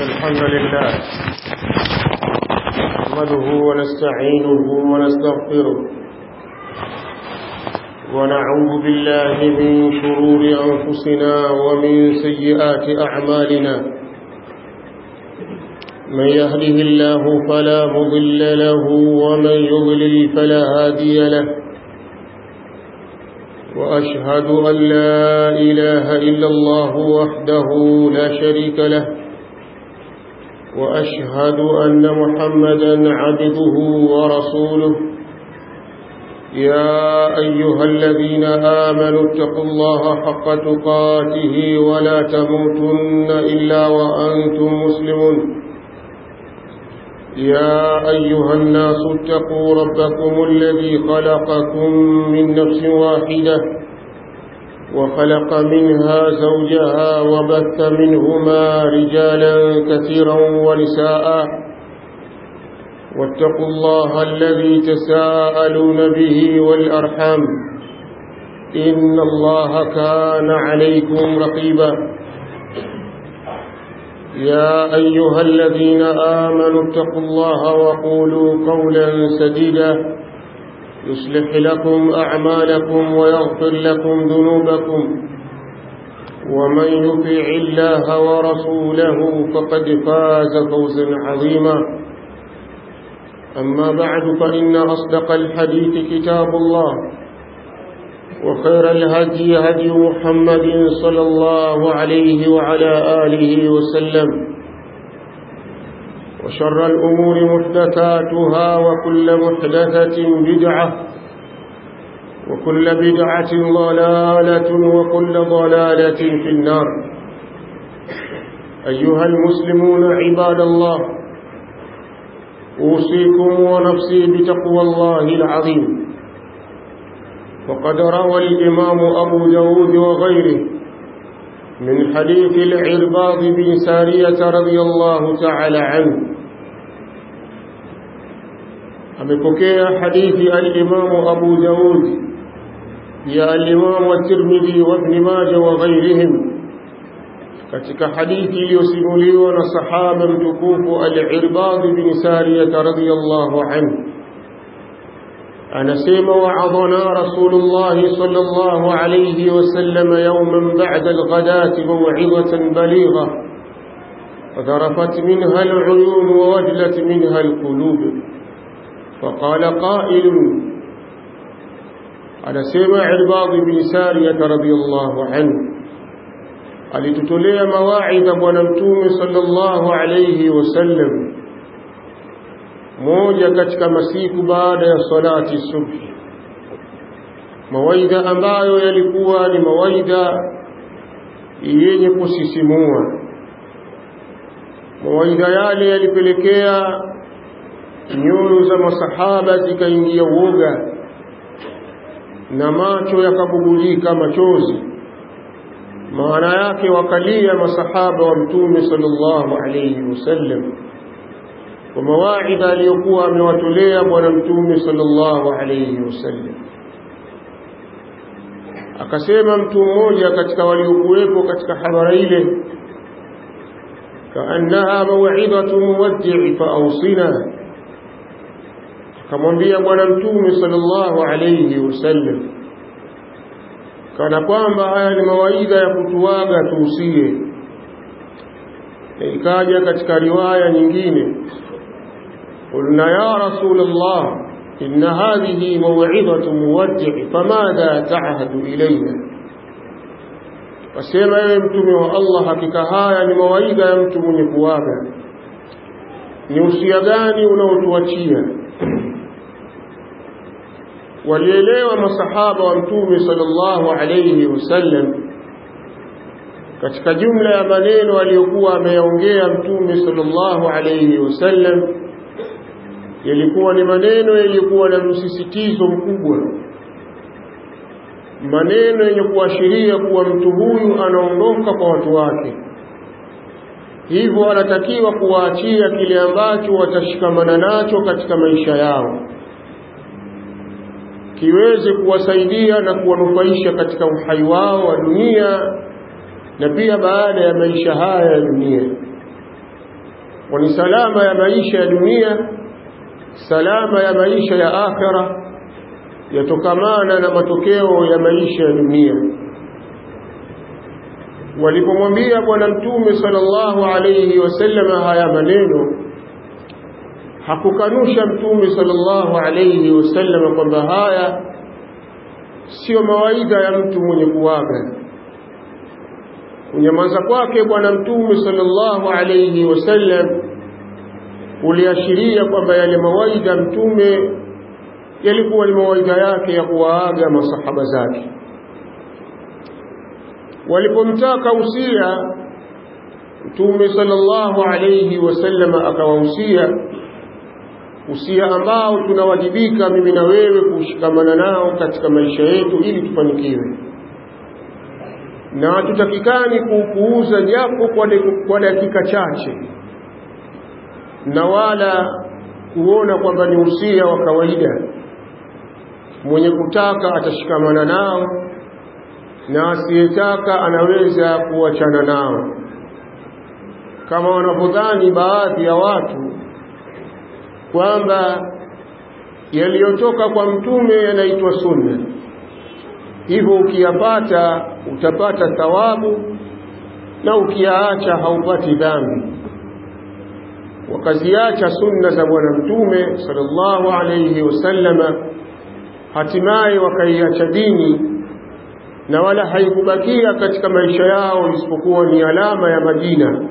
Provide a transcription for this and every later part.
الحمد لله نحمده ونستعينه ونستغفره ونعوذ بالله من شرور أنفسنا ومن سيئات أعمالنا من يهده الله فلا مضل له ومن يضلل فلا هادي له وأشهد أن لا إله إلا الله وحده لا شريك له وأشهد أن محمدا عبده ورسوله يا أيها الذين آمنوا اتقوا الله حق تقاته ولا تموتن إلا وأنتم مسلمون يا أيها الناس اتقوا ربكم الذي خلقكم من نفس واحدة وخلق منها زوجها وبث منهما رجالا كثيرا ونساء واتقوا الله الذي تساءلون به والأرحام إن الله كان عليكم رقيبا يا أيها الذين آمنوا اتقوا الله وقولوا قولا سديدا يصلح لكم أعمالكم ويغفر لكم ذنوبكم ومن يطع الله ورسوله فقد فاز فوزا عظيما أما بعد فإن أصدق الحديث كتاب الله وخير الهدي هدي محمد صلى الله عليه وعلى آله وسلم وشر الأمور محدثاتها وكل محدثة بدعة وكل بدعة ضلالة وكل ضلالة في النار أيها المسلمون عباد الله أوصيكم ونفسي بتقوى الله العظيم وقد روى الإمام أبو داود وغيره من حديث العرباض بن سارية رضي الله تعالى عنه amepokea hadithi al-Imam Abu Daud ya al-Imam at-Tirmidhi wa Ibn Majah wa ghayrihim katika hadithi iliyosimuliwa na sahaba mtukufu al-Irbad bin Sariyah radhiyallahu anhu anasema wa'adhana Rasulullah sallallahu alayhi wasallam yawman ba'da al-ghadati maw'izatan baligha فذرفت منها العيون ووجلت منها القلوب فقال قائل على سمع عرباض بن سارية رضي الله عنه alitutolea mawaidha bwana mtume sallallahu alayhi wasallam moja katika masiku baada ya salati subhi mawaidha ambayo yalikuwa ni mawaidha yenye kusisimua mawaidha yale yalipelekea nyoyo za masahaba zikaingia uoga na macho yakabubulika machozi maana yake wakalia masahaba wa mtume sallallahu alayhi wasallam kwa mawaidha aliyokuwa amewatolea bwana mtume sallallahu alayhi wasallam akasema mtu mmoja katika waliokuwepo katika hadhara ile kaannaha maw'idatu muwaddi' fa awsina akamwambia bwana mtume sallallahu alayhi wasallam kana kwamba haya ni mawaidha ya kutuaga tuusie na ikaja katika riwaya nyingine qulna ya rasulullah inna hadhihi maw'idhatu muwaddi' famadha ta'hadu ilayna wasema ewe mtume wa Allah hakika haya ni mawaidha ya mtu mwenye kuaga ni usia gani unaotuachia walielewa masahaba wa mtume sallallahu alayhi wasallam katika jumla ya maneno aliyokuwa ameyaongea mtume sallallahu alayhi wasallam yalikuwa ni maneno yaliyokuwa na msisitizo mkubwa maneno yenye kuashiria kuwa mtu huyu anaondoka kwa watu wake hivyo anatakiwa kuwaachia kile ambacho watashikamana nacho katika maisha yao kiweze kuwasaidia na kuwanufaisha katika uhai wao wa dunia na pia baada ya maisha haya ya dunia kwani salama ya maisha ya dunia salama ya maisha ya akhira yatokamana na matokeo ya maisha ya dunia walipomwambia bwana mtume sallallahu alayhi wasallam haya maneno hakukanusha mtume sallallahu alayhi wasallam kwamba haya sio mawaidha ya mtu mwenye kuaga kunyamaza kwake bwana mtume sallallahu alayhi wasallam uliashiria kwamba yale mawaidha mtume yalikuwa ni mawaidha yake ya kuwaaga masahaba zake walipomtaka usia mtume sallallahu alayhi wasallam akawahusia usia ambao tunawajibika mimi na wewe kushikamana nao katika maisha yetu ili tufanikiwe na hatutakikani kuupuuza japo kwa, kwa dakika chache na wala kuona kwamba ni usia wa kawaida mwenye kutaka atashikamana nao na asiyetaka anaweza kuachana nao kama wanavyodhani baadhi ya watu kwamba yaliyotoka kwa mtume yanaitwa sunna hivyo ukiyapata utapata thawabu na ukiyaacha haupati dhambi wakaziacha sunna za bwana mtume sallallahu alayhi wasallama hatimaye wakaiacha dini na wala haikubakia katika maisha yao isipokuwa ni alama ya majina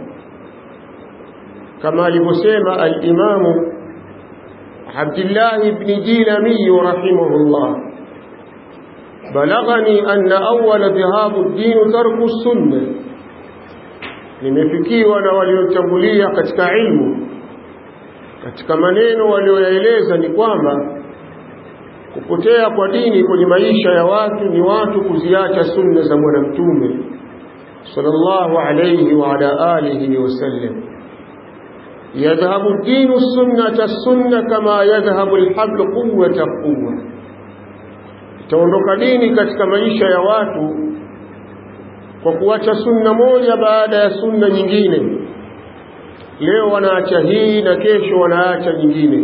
kama alivyosema al-Imamu Abdullah ibn Jilami rahimahullah balaghani anna awwala dhahabu ad-din tarku sunna nimefikiwa na waliotangulia katika ilmu katika maneno walioyaeleza ni kwamba kupotea kwa dini kwenye maisha ya watu ni watu kuziacha sunna za bwana mtume sallallahu alayhi wa ala alihi wasallam yadhhabu ad-dinu sunnata sunna kama yadhhabu al-hablu quwwata quwwa itaondoka dini katika maisha ya watu kwa kuacha sunna moja baada ya sunna nyingine leo wanaacha hii na kesho wanaacha nyingine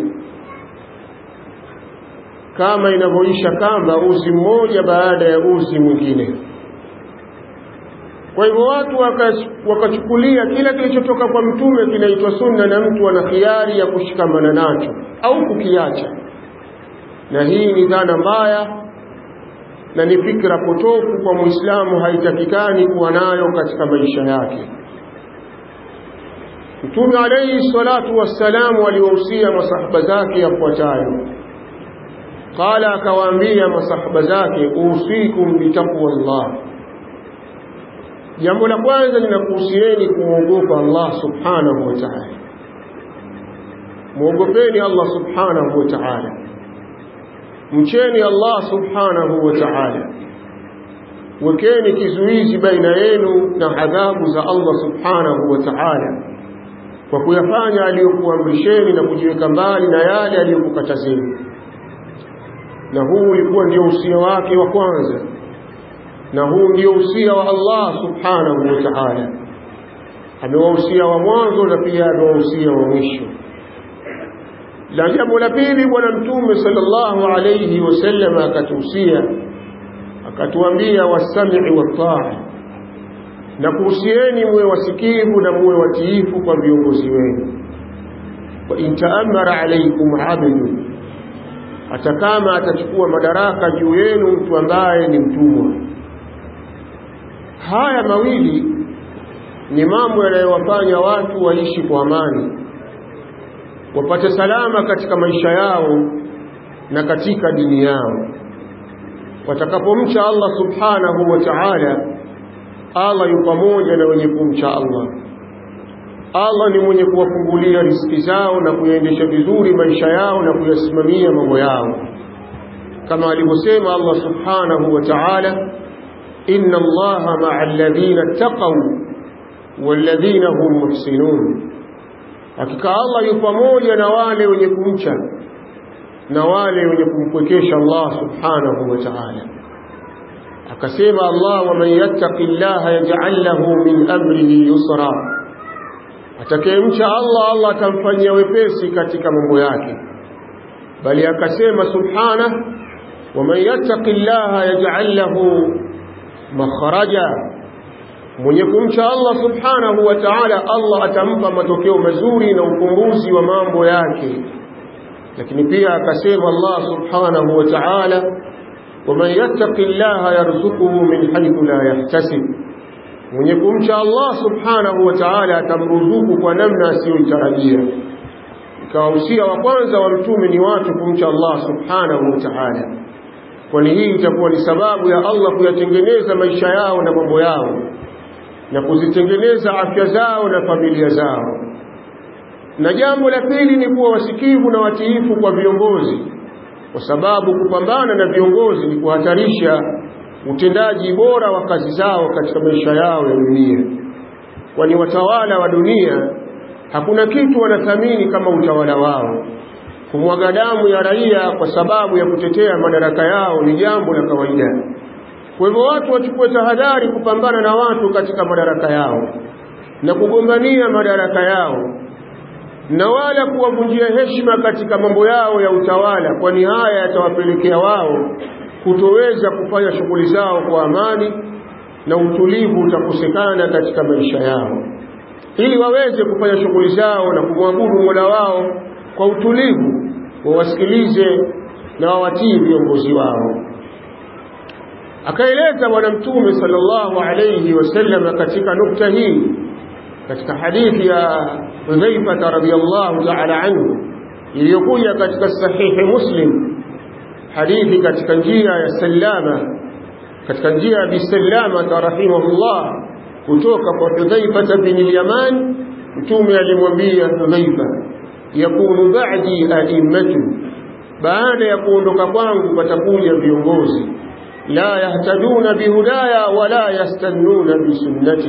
kama inavyoisha kamba uzi mmoja baada ya uzi mwingine kwa hivyo watu wakachukulia kila kilichotoka kwa mtume kinaitwa sunna na mtu ana khiari ya kushikamana nacho au kukiacha na hii ni dhana mbaya na ni fikra potofu kwa muislamu haitakikani kuwa nayo katika maisha yake mtume alayhi salatu wassalamu aliwahusia masahaba zake yafuatayo qala akawaambia masahaba zake usikum bitaqwa Allah jambo la kwanza ninakuhusieni kumwogopa Allah subhanahu wa ta'ala muogopeni Allah subhanahu wa ta'ala mcheni Allah subhanahu wa ta'ala wekeni kizuizi baina yenu na adhabu za Allah subhanahu wa ta'ala kwa kuyafanya aliyokuamrisheni na kujiweka mbali na yale aliyokukatazeni na huu ulikuwa ndio usia wake wa kwanza na huu ndio usia wa Allah subhanahu wa ta'ala amewahusia wa mwanzo na pia amewahusia wa mwisho la jambo la pili bwana mtume sallallahu alayhi wasallam akatuhusia akatuambia wasami'i wataa na kuhusieni muwe wasikivu na muwe watiifu kwa viongozi wenu wa intaamara alaykum abdu hata kama atachukua madaraka juu yenu mtu ambaye ni mtumwa haya mawili ni mambo yanayowafanya watu waishi kwa amani wapate salama katika maisha yao na katika dini yao watakapomcha Allah subhanahu wa ta'ala Allah yu pamoja na wenye kumcha Allah Allah ni mwenye kuwafungulia riziki zao na kuyaendesha vizuri maisha yao na kuyasimamia mambo yao kama alivyosema Allah subhanahu wa ta'ala inna Allaha ma'a alladhina taqaw walladhina hum muhsinun hakika Allah yu pamoja na wale wenye kumcha na wale wenye kumpwekesha Allah subhanahu wa ta'ala akasema Allah wa man yattaqillaha yaj'al lahu min amrihi yusra atakayemcha Allah Allah atamfanyia wepesi katika mambo yake bali akasema subhana waman yattaqillaha yaj'al lahu makhraja mwenye kumcha Allah subhanahu wa ta'ala Allah atampa matokeo mazuri na ukumbuzi wa mambo yake lakini pia akasema Allah subhanahu wa ta'ala waman yattaqillaha yarzuquhu min haythu la yahtasib mwenye kumcha Allah subhanahu wa ta'ala atamruzuku kwa namna asiyoitarajia ikawahusia wa kwanza wa mtume ni watu kumcha Allah subhanahu wa ta'ala kwani hii itakuwa ni sababu ya Allah kuyatengeneza maisha yao na mambo yao na kuzitengeneza afya zao na familia zao na jambo la pili ni kuwa wasikivu na watiifu kwa viongozi kwa sababu kupambana na viongozi ni kuhatarisha utendaji bora wa kazi zao katika maisha yao ya dunia kwani watawala wa dunia hakuna kitu wanathamini kama utawala wao kumwaga damu ya raia kwa sababu ya kutetea madaraka yao ni jambo la kawaida kwa hivyo watu wachukue tahadhari kupambana na watu katika madaraka yao na kugombania madaraka yao na wala kuwavunjia heshima katika mambo yao ya utawala kwani haya yatawapelekea wao kutoweza kufanya shughuli zao kwa amani na utulivu utakosekana katika maisha yao ili waweze kufanya shughuli zao na kumwabudu Mola wao kwa utulivu wawasikilize na wawatii viongozi wao akaeleza bwana mtume sallallahu alayhi wasallam katika nukta hii katika hadithi ya Hudhaifa radhiyallahu ta'ala anhu iliyokuja katika sahihi Muslim hadithi katika njia ya Salama katika njia ya Bisalama rahimahullah kutoka kwa Hudhaifa bin al-Yaman mtume alimwambia Hudhaifa yakunu ba'di a'immatu baada ya kuondoka kwangu patakuja viongozi la yahtaduna bihudaya wala yastannuna bisunnati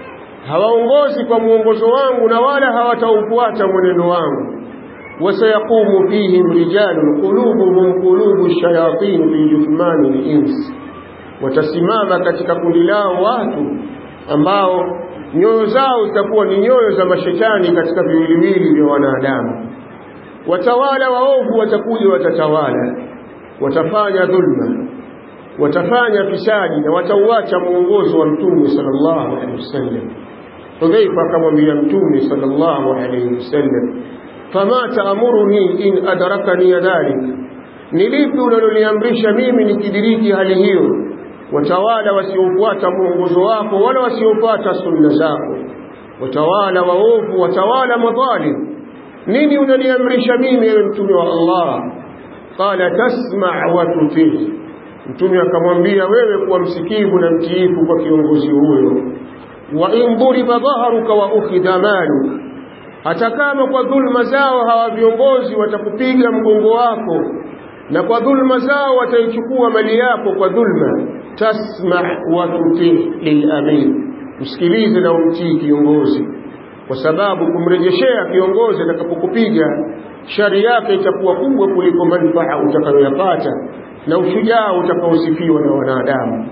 hawaongozi kwa mwongozo wangu na wala hawataufuata mwenendo wangu wasayaqumu fihim rijalun qulubuhum qulubu shayatin fi juthmani al-ins watasimama katika kundi lao watu ambao nyoyo zao zitakuwa ni nyoyo za mashetani katika viwiliwili vya wanadamu watawala waovu watakuja watatawala watafanya dhulma watafanya fisadi na watauacha mwongozo wa mtume sallallahu alaihi wasallam Hudhaifa akamwambia mtume sallallahu alaihi wasallam fama taamuruni in adrakani dhalik ni lipi unaloniamrisha mimi nikidiriki hali hiyo watawala wasiofuata mwongozo wako wala wasiofuata sunna zako watawala waovu watawala madhalim nini unaniamrisha mimi ewe mtume wa Allah qala tasma' wa tutii mtume akamwambia wewe kuwa msikivu na mtiifu kwa kiongozi huyo wa in duriba dhaharuka wa ukhidha maluk hata kama kwa dhulma zao hawa viongozi watakupiga mgongo wako na kwa dhulma zao wataichukua mali yako kwa dhulma tasma wa tutii lilamir msikilize na umtii kiongozi kwa sababu kumrejeshea kiongozi atakapokupiga shari yake itakuwa kubwa kuliko manufaa utakayoyapata na ushujaa utakaosifiwa na wanadamu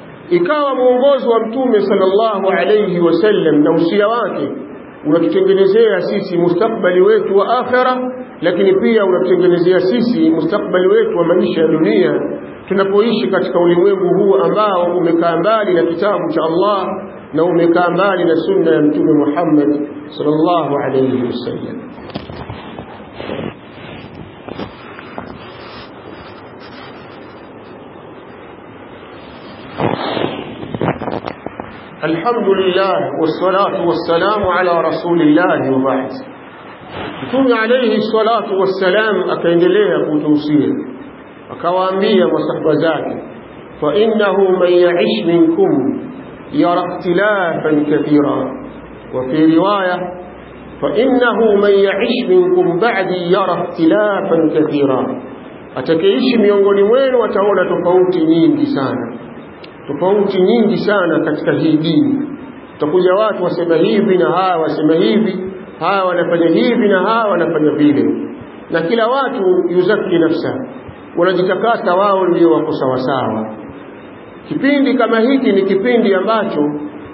ikawa mwongozo wa mtume sallallahu alayhi wasallam na usia wake unatutengenezea sisi mustakbali wetu wa akhira lakini pia unatutengenezea sisi mustakbali wetu wa maisha ya dunia tunapoishi katika ulimwengu huu ambao umekaa mbali na kitabu cha Allah na umekaa mbali na sunna ya mtume Muhammad sallallahu alayhi wasallam الحمد لله والصلاة والسلام على رسول الله وبعد Mtume alayhi salatu wassalam akaendelea kutuhusia akawaambia masahaba zake fa innahu man ya'ish minkum yara ikhtilafan kathira wa fi riwaya fa innahu man ya'ish minkum ba'di yara ikhtilafan kathira atakayeishi miongoni mwenu ataona tofauti nyingi sana tofauti nyingi sana katika hii dini utakuja watu wasema hivi na hawa wasema hivi hawa wanafanya hivi na hawa wanafanya vile na kila watu yuzaki nafsa wanajitakasa wao ndio wako sawasawa kipindi kama hiki ni kipindi ambacho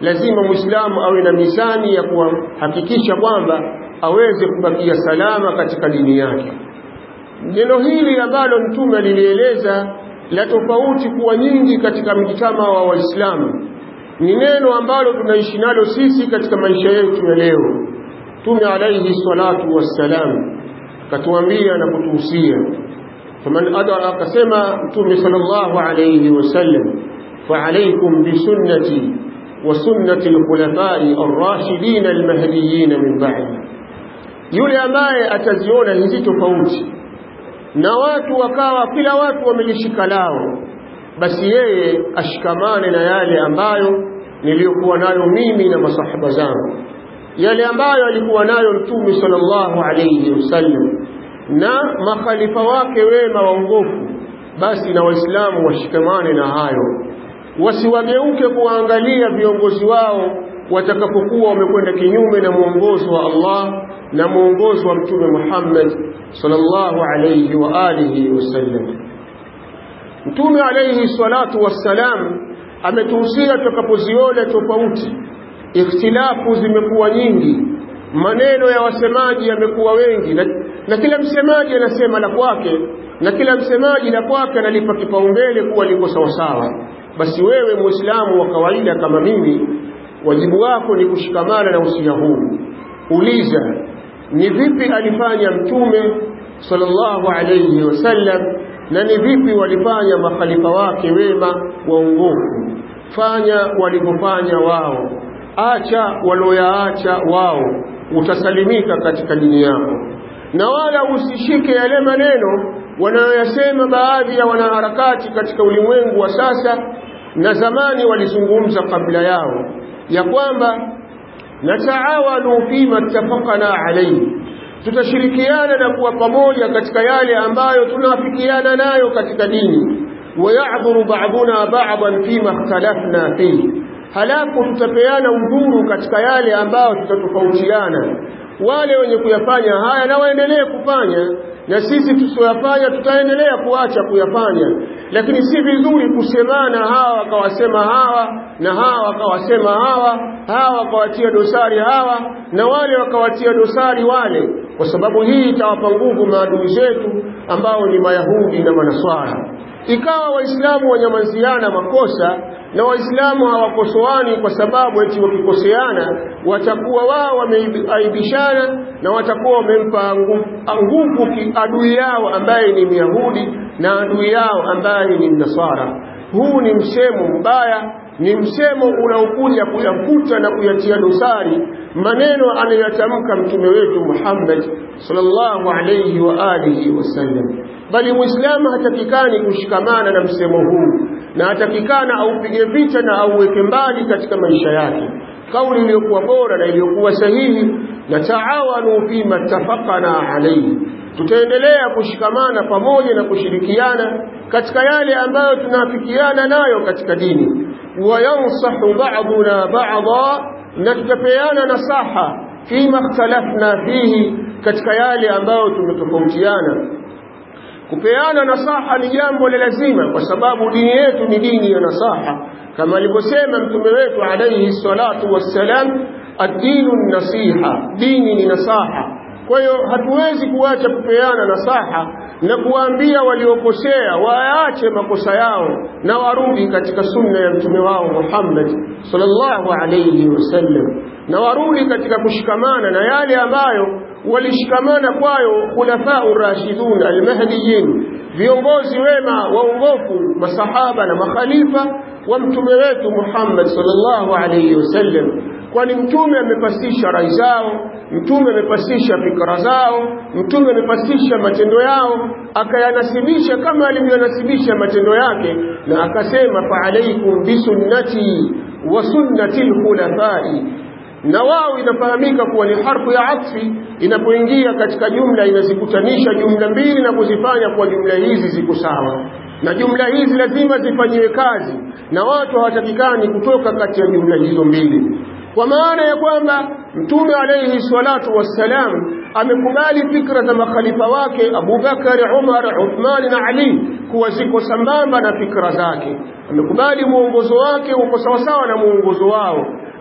lazima muislamu awe na mizani ya kuhakikisha kwamba aweze kubakia salama katika dini yake neno hili ambalo mtume alilieleza la tofauti kuwa nyingi katika mjitama wa waislamu ni neno ambalo tunaishi nalo sisi katika maisha yetu ya leo Mtume alayhi salatu wassalam katuambia na kutuhusia faman adara akasema Mtume sallallahu alayhi wasallam فعليكم بسنتي وسنة الخلفاء الراشدين المهديين من بعد yule ambaye ataziona hizi tofauti na watu wakawa kila watu wamelishika lao basi yeye ashikamane na yale ambayo niliyokuwa nayo mimi na masahaba zangu yale ambayo alikuwa nayo mtume sallallahu alayhi wasallam na makhalifa wake wema waongofu basi na waislamu washikamane na hayo wasiwageuke kuwaangalia viongozi wao watakapokuwa wamekwenda kinyume na mwongozo wa Allah na mwongozo wa mtume Muhammad sallallahu alayhi wa alihi wasallam mtume alayhi salatu wassalam ametuhusia tutakapoziona tofauti ikhtilafu zimekuwa nyingi maneno ya wasemaji yamekuwa wengi na, na kila msemaji anasema la kwake na kila msemaji la kwake analipa kipaumbele kuwa liko sawasawa basi wewe muislamu wa kawaida kama mimi wajibu wako ni kushikamana na usia huu uliza ni vipi alifanya mtume sallallahu alayhi wasallam na ni vipi walifanya makhalifa wake wema waongofu fanya walivyofanya wao acha walioyaacha wao utasalimika katika dini yako na wala usishike yale maneno wanayoyasema baadhi ya wanaharakati katika ulimwengu wa sasa na zamani walizungumza kabla yao ya kwamba nataawanu fima ittafaqana alayhi tutashirikiana na kuwa pamoja katika yale ambayo tunafikiana nayo katika dini wayadhuru ba'duna ba'dan fima ikhtalafna fihi halafu tutapeana udhuru katika yale ambayo tutatofautiana wale wenye kuyafanya haya na waendelee kufanya na sisi tusioyafanya tutaendelea kuacha kuyafanya lakini si vizuri kusemana hawa wakawasema hawa na hawa wakawasema hawa hawa wakawatia dosari hawa na wale wakawatia dosari wale kwa sababu hii itawapa nguvu maadui zetu ambao ni mayahudi na manaswara ikawa waislamu wanyamaziana makosa na waislamu hawakosoani kwa sababu eti wakikoseana watakuwa wao wameaibishana na watakuwa wamempa nguvu adui yao ambaye ni myahudi na adui yao ambaye ni mnasara huu ni msemo mbaya ni msemo unaokuja kuyafuta na kuyatia dosari maneno anayotamka mtume wetu Muhammad sallallahu alayhi wa alihi wasallam bali muislamu hatakikani kushikamana na msemo huu na hatakikana aupige vita na auweke mbali katika maisha yake kauli iliyokuwa bora na iliyokuwa sahihi na taawanu fima tafaqana alayhi tutaendelea kushikamana pamoja na kushirikiana katika yale ambayo tunafikiana nayo katika dini wayansahu ba'duna ba'dha na tutapeana nasaha fima ikhtalafna fihi katika yale ambayo tumetofautiana kupeana nasaha ni jambo la lazima kwa sababu dini yetu ni dini ya nasaha kama alivyosema mtume wetu alayhi salatu wassalam ad-dinu nasiha dini ni nasaha kwa hiyo hatuwezi kuacha kupeana nasaha na kuwaambia waliokosea waache makosa yao na warudi katika sunna ya mtume wao Muhammad sallallahu alayhi wasallam na warudi katika kushikamana na yale ambayo walishikamana kwayo khulafau rashidun almahdiyin viongozi wema waongofu masahaba na makhalifa wa mtume wetu Muhammad sallallahu alayhi wasallam kwani mtume amepasisha rai zao mtume amepasisha fikra zao mtume amepasisha matendo yao akayanasibisha kama alivyonasibisha matendo yake na akasema fa alaikum bisunnati wa sunnati alkhulafai na wao inafahamika kuwa ni harfu ya atfi inapoingia katika jumla inazikutanisha jumla mbili na kuzifanya kuwa jumla hizi ziko sawa na jumla hizi lazima zifanyiwe kazi na watu hawatakikani kutoka kati ya jumla hizo mbili kwa maana ya kwamba mtume alayhi salatu wassalam amekubali fikra za makhalifa wake Abu Bakar, Umar, Uthman na Ali kuwa ziko sambamba na fikra zake. Amekubali muongozo wake uko sawasawa na muongozo wao.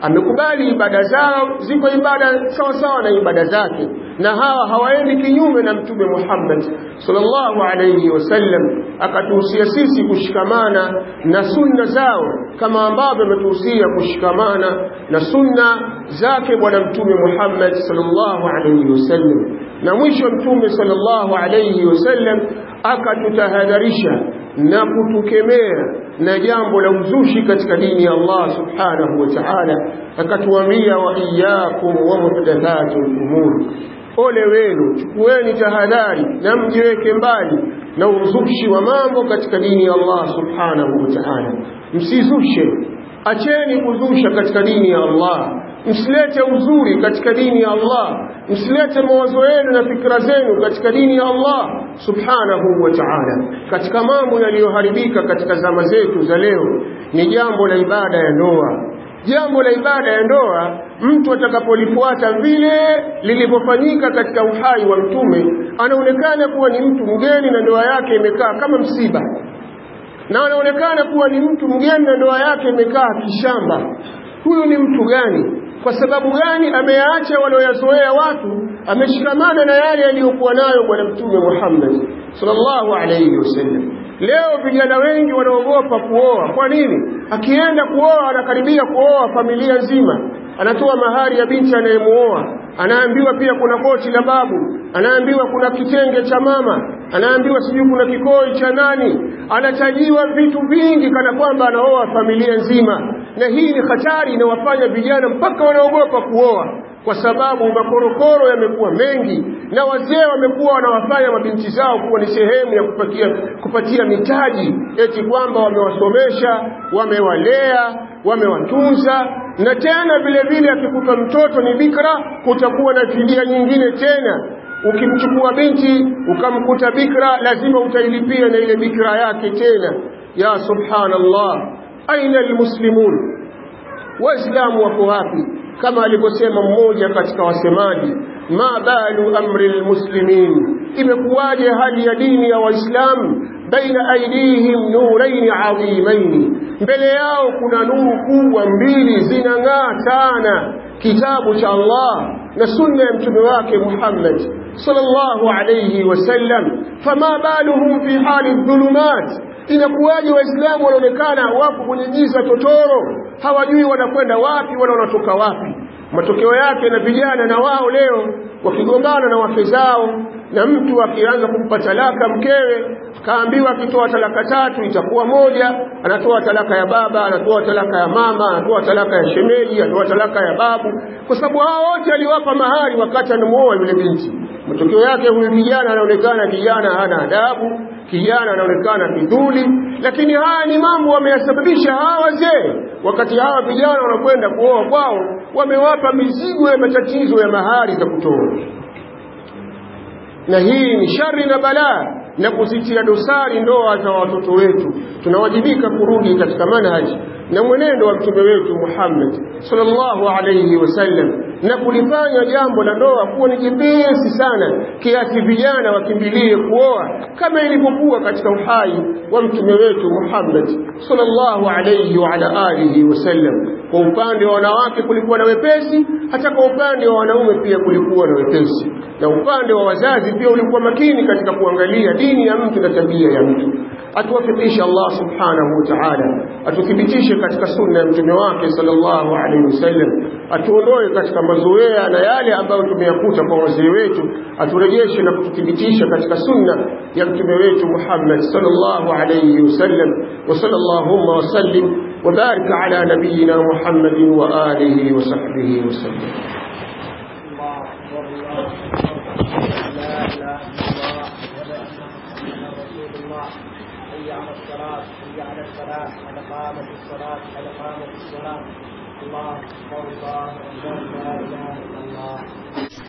amekubali ibada zao ziko ibada sawa sawa na ibada zake na hawa hawaendi kinyume na mtume Muhammad sallallahu alayhi wasallam akatuhusia sisi kushikamana na sunna zao kama ambavyo ametuhusia kushikamana na sunna zake bwana mtume Muhammad sallallahu alayhi wasallam na mwisho mtume sallallahu alayhi wasallam akatutahadharisha na kutukemea na jambo la uzushi katika dini ya Allah subhanahu wa ta'ala akatuambia wa iyyakum wa muhdathatul umur ole wenu chukueni tahadhari na mjiweke mbali na uzushi wa mambo katika dini ya Allah subhanahu wa ta'ala msizushe acheni kuzusha katika dini ya Allah msilete uzuri katika dini ya Allah msilete mawazo yenu na fikra zenu katika dini ya Allah subhanahu wa ta'ala katika mambo yaliyoharibika katika zama zetu za leo ni jambo la ibada ya ndoa jambo la ibada ya ndoa mtu atakapolifuata vile lilivyofanyika katika uhai wa mtume anaonekana kuwa ni mtu mgeni na ndoa yake imekaa kama msiba na anaonekana kuwa ni mtu mgeni na ndoa yake imekaa kishamba huyu ni mtu gani kwa sababu gani ameyaacha walioyazoea watu ameshikamana na yale aliyokuwa nayo bwana mtume Muhammad sallallahu alayhi wasallam leo vijana wengi wanaogopa kuoa kwa nini akienda kuoa anakaribia kuoa familia nzima anatoa mahari ya binti anayemuoa anaambiwa pia kuna koti la babu anaambiwa kuna kitenge cha mama anaambiwa sijui kuna kikoi cha nani anatajiwa vitu vingi kana kwamba anaoa familia nzima na hii ni hatari inawafanya vijana mpaka wanaogopa kuoa kwa sababu makorokoro yamekuwa mengi na wazee wamekuwa wanawafanya mabinti zao kuwa ni sehemu ya kupatia, kupatia mitaji eti kwamba wamewasomesha wamewalea wamewatunza na tena vile vile akikuta mtoto ni bikra kutakuwa na fidia nyingine tena ukimchukua binti ukamkuta bikra lazima utailipia na ile bikra yake tena ya subhanallah aina almuslimun waislamu wako wapi kama alivyosema mmoja katika wasemaji ma balu amri almuslimin imekuwaje hali ya dini ya waislamu baina aidihim nuraini adhimaini mbele yao kuna nuru kubwa mbili zinang'aa sana kitabu cha Allah na sunna ya mtume wake Muhammad sallallahu alayhi wasallam fama baluhum fi hali dhulumat inakuwaje waislamu wanaonekana wapo kwenye giza totoro hawajui wanakwenda wapi wala wanatoka wapi matokeo yake na vijana na wao leo wakigombana na wake zao na mtu akianza kumpa talaka mkewe kaambiwa akitoa talaka tatu itakuwa moja anatoa talaka ya baba anatoa talaka ya mama anatoa talaka ya shemeji anatoa talaka ya babu kwa sababu hao wote aliwapa mahari wakati anamuoa yule binti matokeo yake huyu kijana anaonekana kijana hana adabu kijana anaonekana kidhuli lakini haya ni mambo wameyasababisha hawa wazee wakati hawa vijana wanakwenda kuoa kwao wamewapa mizigo ya matatizo ya mahari za kutoa na hii ni shari na balaa na kuzitia dosari ndoa za watoto wetu tunawajibika kurudi katika manhaji na mwenendo wa mtume wetu Muhammad sallallahu alayhi wasallam na kulifanya jambo la ndoa kuwa ni jepesi sana kiasi vijana wakimbilie kuoa kama ilivyokuwa katika uhai wa mtume wetu Muhammad sallallahu alayhi wa ala alihi wasallam kwa upande wa wanawake kulikuwa na wepesi hata kwa upande wa wanaume pia kulikuwa na wepesi na upande wa wazazi pia ulikuwa makini katika kuangalia dini ya mtu na tabia ya mtu atuwafikishe Allah subhanahu wa ta'ala atuthibitishe katika sunna ya mtume wake sallallahu alaihi wasallam atuondoe katika mazoea na yale ambayo tumeyakuta kwa wazee wetu aturejeshe na kututhibitisha katika sunna ya mtume wetu Muhammad sallallahu alaihi wasallam wa sallallahu wa sallim wa barik ala nabiyyina Muhammadin wa alihi wa sahbihi wa sallam حي على الصلاة حي على الفلاح قد قامت الصلاة قد قامت الصلاة الله أكبر الله أكبر لا إله إلا الله